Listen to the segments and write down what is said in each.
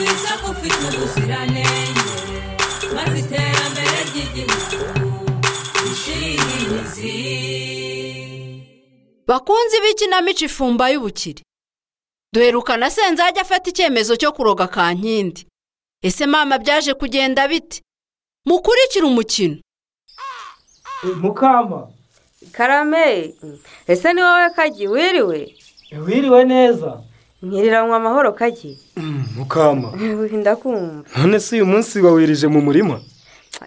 afite ubuziranenge maze iterambere ry'igihugu rishinga imizi bakunzi b'ikinamico ifumba y'ubukire duherukana senze ajya afata icyemezo cyo kuroga kankindi ese mama byaje kugenda bite mukurikire umukino mukama karame ese ni wowe kagi wiriwe wiriwe neza nkiriranwa amahoro kagi mukama ndakumva none se uyu munsi wawirije mu murima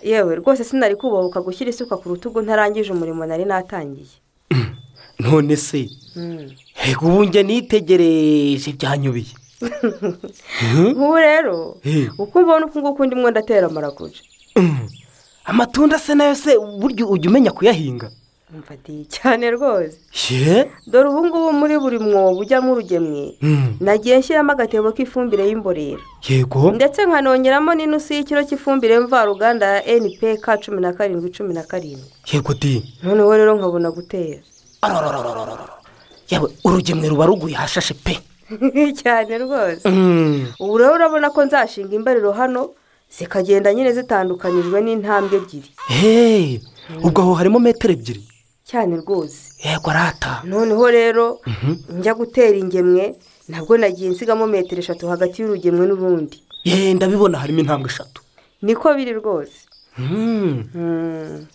yewe rwose sinari kubahuka gushyira isuka ku rutugu ntarangije umurimo nari natangiye none se Mm. Ego ubu njye nitegereje byanyubiye nk'ubu rero Eh. uko mbona uku nguku ndimo ndatera amaraguca amatunda se nayo se burya ujya umenya kuyahinga mfatiye cyane rwose ye dore ubu ngubu muri buri mwobo ujyamo urugemwe Mm, nagiye nshyiramo agatebo k'ifumbire y'imborera yego ndetse nkanongeramo n'inusu y'ikiro cy'ifumbire mvaruganda ya npk cumi na karindwi cumi na karindwi yego di noneho rero nkabona gutera Arororororororo. yewe urugemwe ruba ruguye hashashe pe cyane rwose Mm, ubu rero urabona ko nzashinga imbariro hano zikagenda nyine zitandukanyijwe n'intambwe ebyiri hey, ubwo aho harimo metero ebyiri cyane rwose yego arata noneho rero njya gutera ingemwe nabwo nagiye nsigamo metero eshatu hagati y'urugemwe n'urundi ye ndabibona harimo intambwe eshatu niko biri rwose Mm, Mm.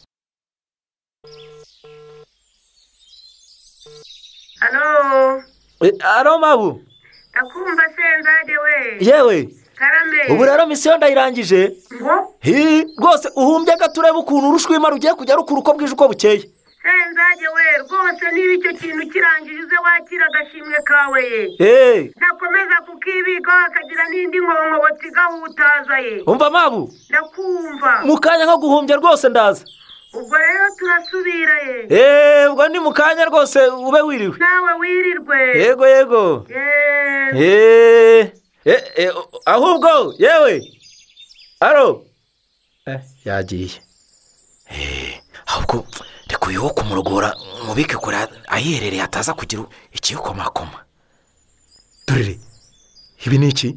hano eh, aro mabu akumva senzade we yewe karame ubu rero misiyo ndayirangije ngo Hi, rwose uhumbye gato urebe ukuntu urushwima rugiye kujya rukura uko bwije uko bukeye senzade we rwose niba icyo kintu kirangije uze wakira agashimwe kawe ye Hey, ntakomeza kukibikaho akagira n'indi nkonkobotsi igahutaza ye umva mabu ndakumva mu kanya nko guhumbya rwose ndaza ubwo rero turasubira ye Hey, ubwo ni mu kanya rwose ube wiriwe nawe wirirwe yego yego Yego. Eh, eh, eh, ahubwo yewe aro Eh, yagiye ahubwo reka uyu wo kumurogora mubike kure ahiherereye ataza kugira ikiyukomakoma dorere ibi ni iki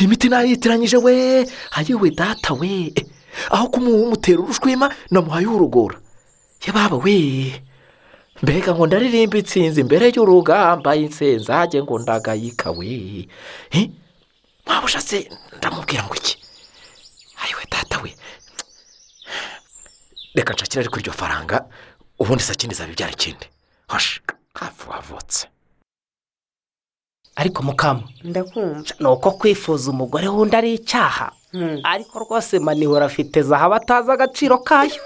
imiti nayitiranyije we ayiwe data we Eh, aho kumumutera urushwima namuhaye urugora yababa we mbega ngo ndaririmba itsinzi imbere y'urugamba insenzage ngo ndagayika we Eh, waba ushatse ndamubwira ngo iki ayiwe data we reka nshakire ariko iryo faranga ubundi se akindi zabibyara ikindi hoshi hafi wavutse ariko mukama ndakumva ni uko kwifuza umugore wundi ari icyaha Mm. ariko rwose manihora afite zahabu atazi agaciro kayo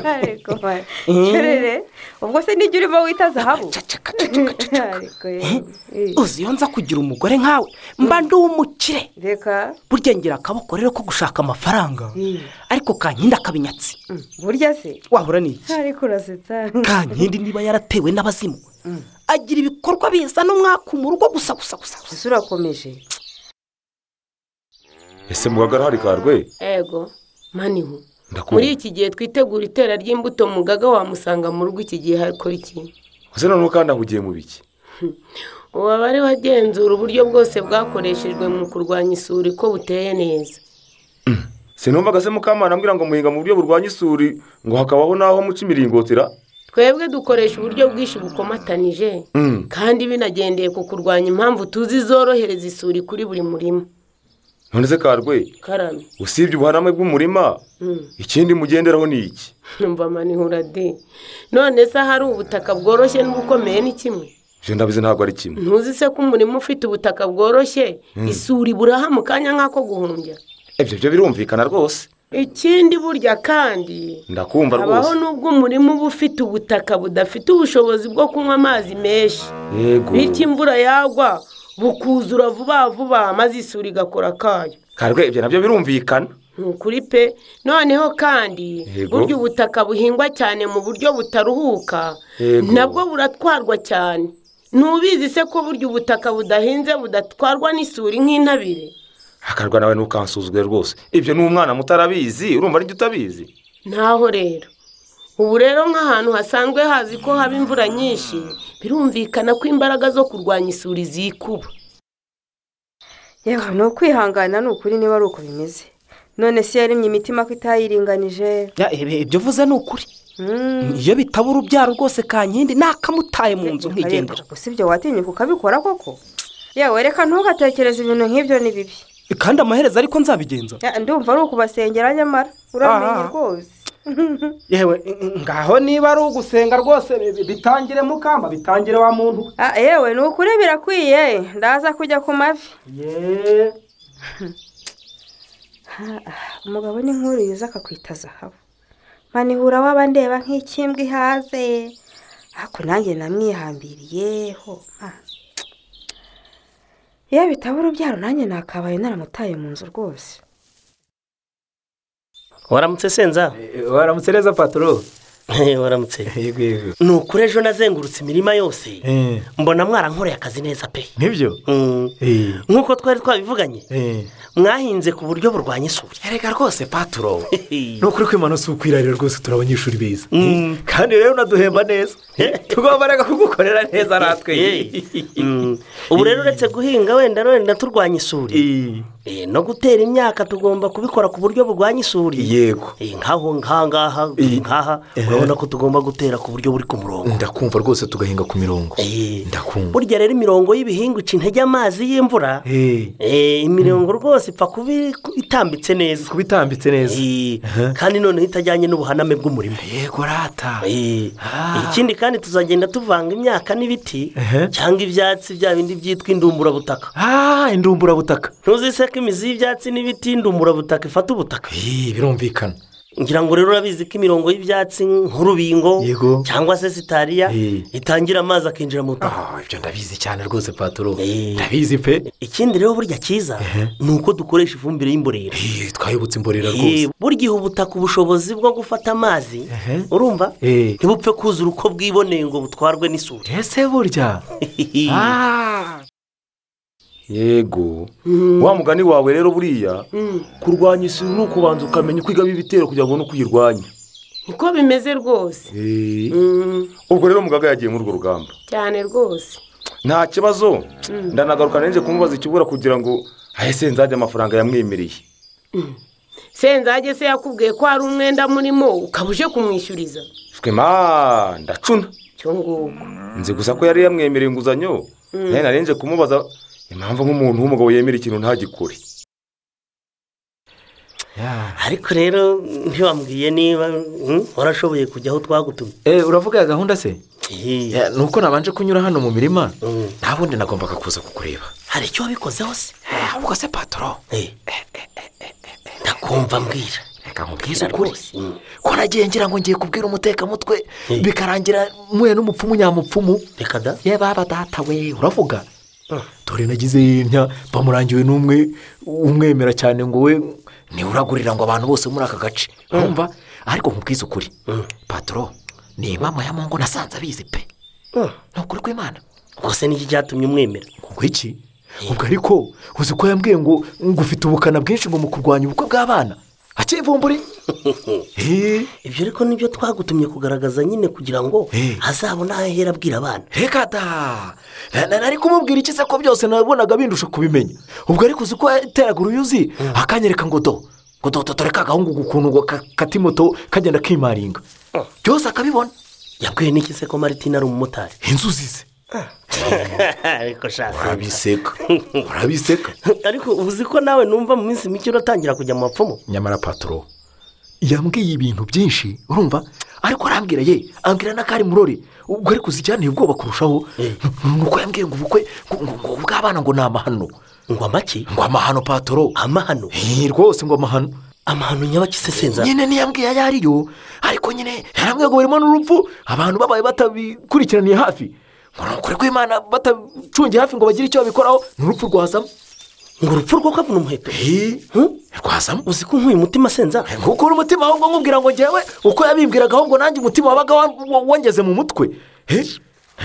ariko ma- kerere ubwo se nijya urimo wita zahabu Cacaka, cacaka, cacaka. Ariko yewe. Eh, uzi iyo nza kugira umugore nkawe mba ndi umukire reka burya ngira akaboko rero ko gushaka amafaranga ariko kankindi akabinyatsi mm, burya se wahura ni iki ariko urasetsa kankindi niba yaratewe n'abazimu agira ibikorwa bizana umwaka mu rugo gusa gusa gusa gusa. ese urakomeje ese mugagararika rwe ego manihu muri ndakumva iki gihe twitegura itera ry'imbuto mugaga wamusanga mu rugo iki gihe hakora iki ese noneho kandi ahugiye mu biki ubu aba ari we agenzura uburyo bwose bwakoreshejwe mu kurwanya isuri ko buteye neza sinumvaga se mukamana ambwira ngo muhinga mu buryo burwanya isuri ngo hakabaho n'aho muca imiringotira twebwe dukoresha uburyo bwinshi bukomatanije Mm. kandi binagendeye ku kurwanya impamvu tuzi zorohereza isuri kuri buri murima none se karwe karame usibye ubuhaname bw'umurima Mm. ikindi mugenderaho ni iki numva manihura de none se ahari ubutaka bworoshye n'ubukomeye ni kimwe ibyo ndabizi ntabwo ari kimwe ntuzi se ko umurima ufite ubutaka bworoshye isuri buraha mu kanya nk'ako guhumbya ibyo byo birumvikana rwose ikindi burya kandi ndakumva habaho rwose n'ubwo umurima uba ufite ubutaka budafite ubushobozi bwo kunywa amazi menshi yego bityo imvura yagwa bukuzura vuba vuba maze isuri igakora kayo karwe ibyo nabyo birumvikana ni ukuri pe noneho kandi Yego. burya ubutaka buhingwa cyane mu buryo butaruhuka Yego. nabwo buratwarwa cyane ntubizi se ko burya ubutaka budahinze budatwarwa n'isuri nk'intabire akarwa nawe ntukansuzuge rwose ibyo ni umwana mutarabizi urumva n'ibyo utabizi ntaho rero ubu rero nk'ahantu hasanzwe hazi ko haba imvura nyinshi birumvikana ko imbaraga zo kurwanya isuri zikuba yewe ni ukwihangana ni ukuri niba ari uko bimeze none si yaremye imitima ko itayiringanije Ya, ebe, ibyo uvuze ni ukuri Mm. iyo bitaba urubyaro rwose kankindi nakamutaye mu nzu nkigendera Gusa ibyo watinyuka ukabikora koko yewe reka ntugatekereze ibintu nk'ibyo ni bibi kandi amaherezo ariko nzabigenza Ya, ndumva ari ukubasengera nyamara uramenye Aha. rwose yewe ngaho niba ari ugusenga rwose bi- bi- bitangire mukamba bitangire wa muntu we. Ah, yewe ni ukuri birakwiye ndaza kujya ku mavi ye umugabo ni nk'uru yuza akakwita zahabu manihura waba ndeba nk'ikimbwa ihaze ariko nanjye namwihambiriyeho ma. iyo bitaba urubyaro nanjye nakabaye naramutaye mu nzu rwose waramutse senza waramutse neza patoro Eh, waramutse yego yego ni ukuri ejo nazengurutse imirima yose mbona mwarankoreye akazi neza pe nk'ibyo Mm. Eh, nk'uko twari twabivuganye eh. mwahinze ku buryo burwanya isuri erega rwose paturo ni ukuri kwimana si ukwirarira rwose turi abanyeshuri beza Mm. kandi rero unaduhemba neza tugomba rega kugukorera neza natwe Eh, mm. ubu rero uretse guhinga wenda wenda turwanya isuri Eh, Eh, no gutera imyaka tugomba kubikora ku buryo burwanya isuri yego Eh, nk'aho nk'ahangaha Eh. nk'aha Eh. urabona ko tugomba gutera ku buryo buri ku murongo ndakumva rwose tugahinga ku mirongo Eh. ndakumva burya rero imirongo y'ibihingwa ica intege amazi y'imvura Eh, Eh, imirongo rwose ipfa kuba iri- itambitse neza kuba itambitse neza Eh, Aha. kandi noneho itajyanye n'ubuhaname bw'umurimo yego rata Eh, Ah. ikindi kandi tuzagenda tuvanga imyaka n'ibiti Ehe. cyangwa ibyatsi bya bindi byitwa indumburabutaka Ah, indumburabutaka ntuzise ko imizi y'ibyatsi n'ibiti indumburabutaka ifata ubutaka Eh, birumvikana ngira ngo rero urabizi ko imirongo y'ibyatsi nk'urubingo Yego. cyangwa se sitariya Eh. itangira amazi akinjira mu butaka Ah, ibyo ndabizi cyane rwose paturo Eh. ndabizi pe ikindi rero burya cyiza ni uko dukoresha ifumbire y'imborera Eh, twayobotse imborera Eh, rwose burya iha ubutaka ubushobozi bwo gufata amazi Ehe. urumva Eh. ntibupfe kuzura uko bwiboneye ngo butwarwe n'isuri ese burya Ah. yego wa mugani wawe rero buriya kurwanya isuri ni ukubanza ukamenya uko igaba ibitero kugira ngo ubone uko uyirwanya niko bimeze rwose Mm, ubwo rero mugaga yagiye muri urwo rugamba cyane rwose nta kibazo ndanagaruka nanjye kumubaza ikibura kugira ngo ahese nzajye amafaranga yamwemereye senzage se yakubwiye ko hari umwenda murimo ukaba uje kumwishyuriza twe ma ndacuna cyo nguko nzi gusa ko yari yamwemereye inguzanyo nawe narenze kumubaza impamvu nk'umuntu w'umugabo yemera ikintu ntagikore ariko rero ntiwambwiye niba mm, warashoboye kujya aho twagutumye Eh, uravuga ya gahunda se Eh, Ya, ni uko nabanje kunyura hano mu mirima Mm. nta wundi nagombaga kuza kukureba hari icyo wabikozeho se ahubwo se patoro Eh. ndakumva mbwira reka nkubwize ukuri rwose Mm. ko nagiye ngira ngo ngiye kubwira umutekamutwe bikarangira muye n'umupfumu nyamupfumu reka da ye baba data we uravuga dore nagize yimya bamurangiwe n'umwe umwemera cyane ngo we niwe uragurira ngo abantu bose bo muri aka gace urumva ariko nkubwize ukuri patoro ni impamvu ya mungu nasanze abizi pe ni ukuri kw'imana rwose n'iki cyatumye umwemera ubwo iki ubwo ariko uzi ko yambwiye ngo ngo ufite ubukana bwinshi ngo mu kurwanya ubukwe bw'abana akivumburi Eh, ibyo ariko nibyo twagutumye kugaragaza nyine kugira ngo Eh. azabone aho ahera abwira abana reka da Na- na- nari kumubwira iki se ko byose nabonaga bindusha kubimenya ubwo ariko uzi ko yateraga uruyuzi akanyereka ngo do ngo do do dore ka gahungu ukuntu ngo ka- katimoto kagenda kimaringa byose akabibona yabwiye n'iki se ko maritina ari umumotari inzuzi ze ariko shasi urabiseka urabiseka ariko uzi ko nawe numva mu minsi mike uratangira kujya mu bapfumu nyamara patoro yambwiye ibintu byinshi urumva ariko arambwira ye ambwira n'akari murori ubwo ariko uzijyaniye ubwoba kurushaho ni uko yambwiye ngo ubukwe ngo- ngo ngo ubw'abana ngo ni amahano ngo amaki ngo amahano patoro amahano Eh, rwose ngo amahano amahano nyabakisesenza nyine ntiyambwiye ayo ariyo ariko nyine yarambwiye ngo barimo n'urupfu abantu babaye batabikurikiraniye hafi ngo ni ukuri kw'imana batacungiye hafi ngo bagire icyo babikoraho ni urupfu rwazamo ngo urupfu rwo kavuna umuheto Huh? rwazamo uzi ko nkuye umutima senza gukura umutima ahubwo nkubwira ngo njyewe uko yabimbwiragaho ngo nanjye umutima wabaga wa- wa- wongeze mu mutwe Eh?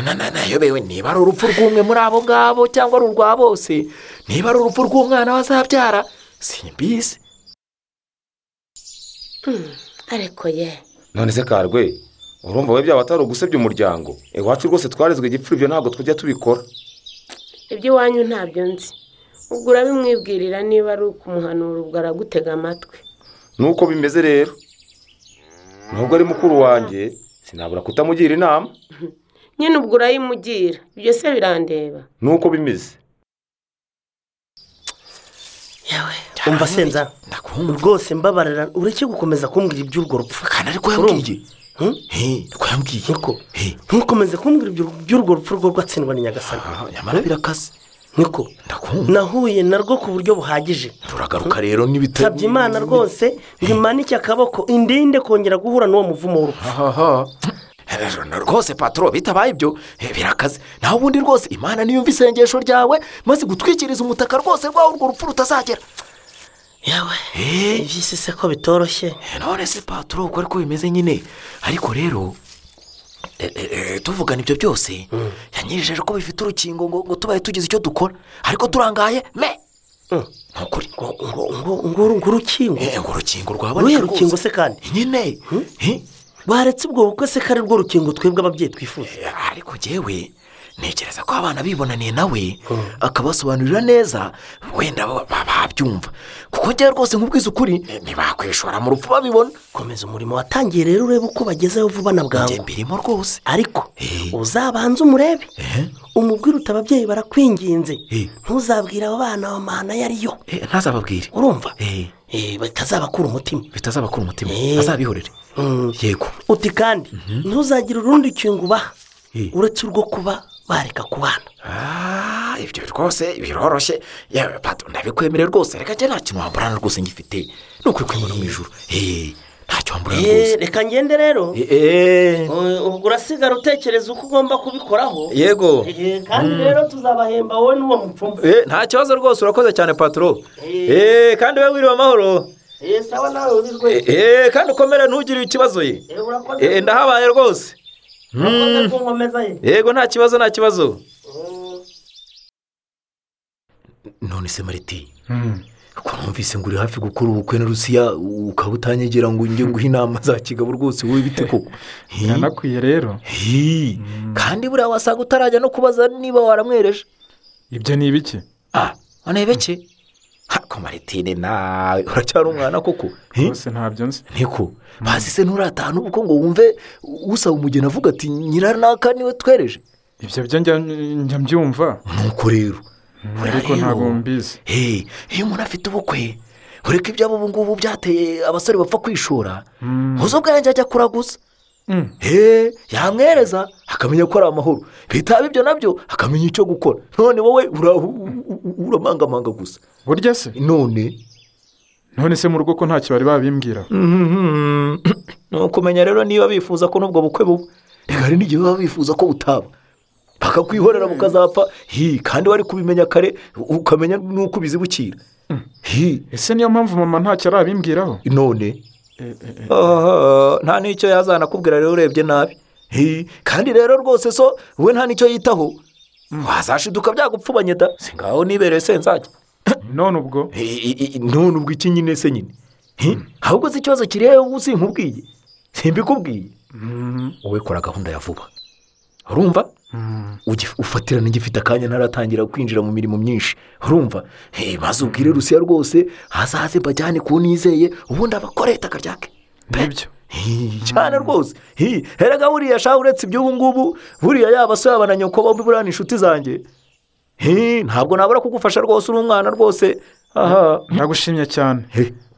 na na nayobewe niba ari urupfu rw'umwe muri abo ngabo cyangwa ari urwa bose niba ari urupfu rw'umwana wazabyara simbizi ariko ye none se karwe urumva we byaba atari ugusebya umuryango iwacu rwose twarezwe igipfura ibyo ntabwo tujya tubikora iby'iwanyu ntabyo nzi ubwo urabimwibwirira niba ari ukumuhanura ubwo aragutega amatwi nuko bimeze rero nubwo ari mukuru wanjye sinabura kutamugira inama nyine ubwo urayimugira ibyo se birandeba nuko bimeze umva senza rwose mbabarira ureke gukomeza kumbwira iby'urwo rupfu kandi ariko yambwiye ariko yambwiye ntukomeze kumbwira iby'urwo rupfu rwo rwatsindwa na nyagasani nyamara birakase niko nahuye narwo ku buryo buhagije turagaruka rero n'ibitaro nsabye imana rwose ngo imanike akaboko indinde kongera guhura n'uwo muvumo w'urupfu rwose paturo bitabaye ibyo birakaze naho ubundi rwose imana niyo mva isengesho ryawe maze gutwikiriza umutaka rwose rwawe urwo rupfu rutazagera yawe iby'isi se ko bitoroshye none se paturo uko ariko bimeze nyine ariko rero tuvugana ibyo byose yanyijeje ko bifite urukingo ngo tubaye tugize icyo dukora ariko turangaye me ntukuri ngo urukingo ngo urukingo ruhe rukingo se kandi nyine baretse ubwo bukwe se ko ari rwo rukingo twebwe ababyeyi twifuza ariko ngewe ntekereza ko abana bibonaniye nawe akabasobanurira neza wenda babyumva kuko ngewe rwose nk'ubwiza ukuri ntibakwishora mu rupfu babibona komeza umurimo watangiye rero urebe uko bagezeho vuba na bwangu mbirimo rwose ariko uzabanze umurebe umubwire uti ababyeyi barakwinginze ntuzabwire abo bana amahana ayo ariyo ntazababwire urumva bitazabakura umutima bitazabakura umutima azabihorere yego uti kandi ntuzagire urundi kintu ubaha uretse urwo kuba bareka kubana ibyo rwose biroroshye ndabikwemerera rwose reka njye nta kintu wamburana rwose ngifite ni ukuri kwimura mu ijoro ntacyo wamburana rwose reka ngende rero ubwo urasigara utekereza uko ugomba kubikoraho yego kandi rero tuzabahemba wowe n'uwo mupfumu nta kibazo rwose urakoze cyane paturo kandi we wiriwe amahoro sawa nawe urirwe kandi ukomere ntugire ikibazo ye ndahabaye rwose yego nta kibazo nta kibazo none se mariti ko numvise ngo uri hafi gukora ubukwe na rusiya ukaba utanyegera ngo njye guha inama za kigabo rwose wowe bite koko yanakwiye rero kandi buriya wasanga utarajya no kubaza niba waramwereje ibyo ni ibiki aha anebeke ko maritine nawe uracyari umwana koko rwose ntabyo nzi niko bazi se nturatahane ubwo ngo wumve usaba umugeni avuga ati nyiranaka niwe twereje ibyo byo njya mbyumva nuko rero ariko ntabwo mbizi iyo umuntu afite ubukwe ureka ibyabo ubu ngubu byateye abasore bapfa kwishora ntuzi ubwenge ajya kuraguza yamwereza akamenya ko ari amahoro bitaba ibyo nabyo akamenya icyo gukora none wowe uramangamanga gusa burya se none none se mu rugo ko ntacyo bari babimbwira ni ukumenya rero niba bifuza ko n'ubwo bukwe buba reka hari n'igihe baba bifuza ko butaba bakakwihorera bukazapfa kandi wari kubimenya kare ukamenya n'uko ubizibukira ese niyo mpamvu mama ntacyo arabimbwiraho none nta n'icyo yazanakubwira rero urebye nabi kandi rero rwose so we nta n'icyo yitaho wazashiduka byagupfubanye da si ngaho nibereye senzage none ubwo none ubwo iki nyine se nyine ahubwo si ikibazo kiri wowe sinkubwiye simbikubwiye wowe kora gahunda ya vuba urumva ufatirana igifite akanya ntaratangira kwinjira mu mirimo myinshi urumva maze ubwire rusiya rwose hazaze mbajyane ku nizeye ubundi abakora leta akaryake nibyo cyane rwose herega buriya shaho uretse iby'ubu ngubu buriya yaba se yaba na nyoko bombi buriya ni inshuti zanjye ntabwo nabura kugufasha rwose uri umwana rwose nagushimye cyane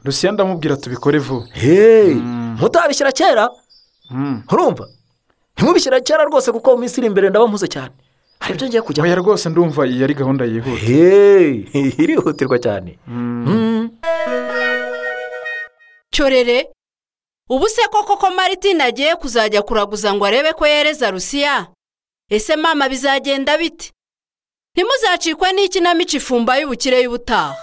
rusiya ndamubwira tubikore vuba mutabishyira kera urumva ntimubishyira kera rwose kuko mu minsi iri imbere ndaba mpuze cyane hari ibyo ngiye kujya oya rwose ndumva iyi ari gahunda yihuta irihutirwa cyane cyorere ubu se koko ko maritine agiye kuzajya kuraguza ngo arebe ko yereza rusiya ese mama bizagenda bite ntimuzacikwe n'ikinamico ifumba y'ubukire y'ubutaha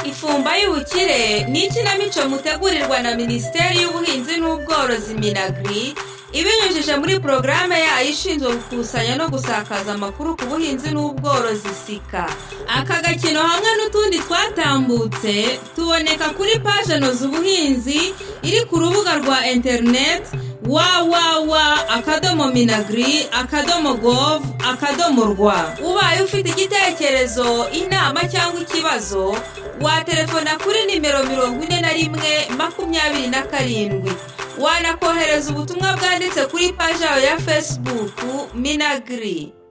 ifumba y'ubukire ni ikinamico mutegurirwa na minisiteri y'ubuhinzi n'ubworozi minagiri ibinyujije muri porogaramu yayo ishinzwe gukusanya no gusakaza amakuru ku buhinzi n'ubworozi sika aka gakino hamwe n'utundi twatambutse tuboneka kuri paje noza ubuhinzi iri ku rubuga rwa interineti wawawa akadomo minagiri akadomo govu akadomo rwa ubaye ufite igitekerezo inama cyangwa ikibazo waterefona kuri nimero mirongo ine na rimwe makumyabiri na karindwi wanakohereza ubutumwa bwanditse kuri paji yawe ya fesibuku minagiri